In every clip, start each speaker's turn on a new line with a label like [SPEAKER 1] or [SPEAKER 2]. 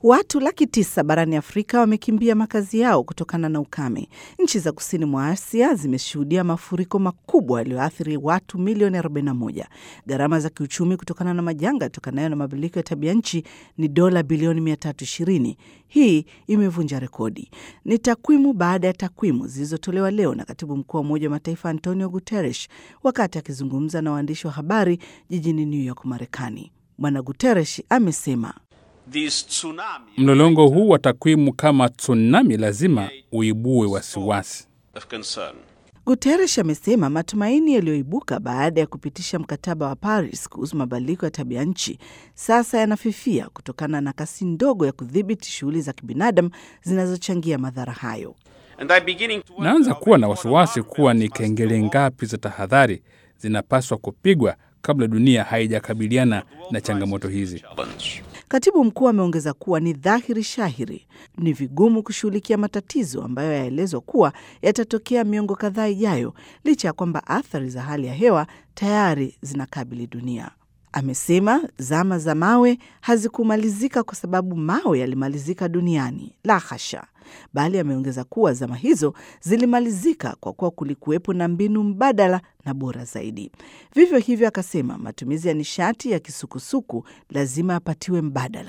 [SPEAKER 1] Watu laki tisa barani Afrika wamekimbia makazi yao kutokana na ukame. Nchi za kusini mwa Asia zimeshuhudia mafuriko makubwa yaliyoathiri watu milioni 41. Gharama za kiuchumi kutokana na majanga yatokanayo na mabadiliko ya tabia nchi ni dola bilioni 320. Hii imevunja rekodi. Ni takwimu baada ya takwimu zilizotolewa leo na katibu mkuu wa Umoja wa Mataifa Antonio Guterres wakati akizungumza na waandishi wa habari jijini New York, Marekani. Bwana Guterres amesema
[SPEAKER 2] Mlolongo huu wa takwimu kama tsunami lazima uibue wasiwasi.
[SPEAKER 1] Guterres amesema matumaini yaliyoibuka baada ya kupitisha mkataba wa Paris kuhusu mabadiliko ya tabia nchi sasa yanafifia kutokana na kasi ndogo ya kudhibiti shughuli za kibinadamu zinazochangia madhara hayo.
[SPEAKER 2] Naanza kuwa na wasiwasi kuwa ni kengele ngapi za tahadhari zinapaswa kupigwa kabla dunia haijakabiliana na changamoto hizi.
[SPEAKER 1] Katibu mkuu ameongeza kuwa ni dhahiri shahiri ni vigumu kushughulikia matatizo ambayo yaelezwa kuwa yatatokea miongo kadhaa ijayo, licha ya kwamba athari za hali ya hewa tayari zinakabili dunia. Amesema zama za mawe hazikumalizika kwa sababu mawe yalimalizika duniani, la hasha, bali ameongeza kuwa zama hizo zilimalizika kwa kuwa kulikuwepo na mbinu mbadala na bora zaidi. Vivyo hivyo, akasema matumizi ya nishati ya kisukusuku lazima yapatiwe mbadala.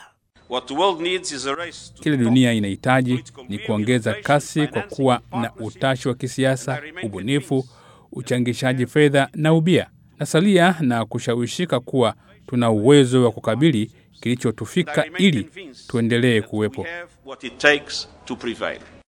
[SPEAKER 2] Kile dunia inahitaji ni kuongeza kasi kwa kuwa na utashi wa kisiasa, ubunifu, uchangishaji fedha na ubia nasalia na kushawishika kuwa tuna uwezo wa kukabili kilichotufika ili tuendelee kuwepo.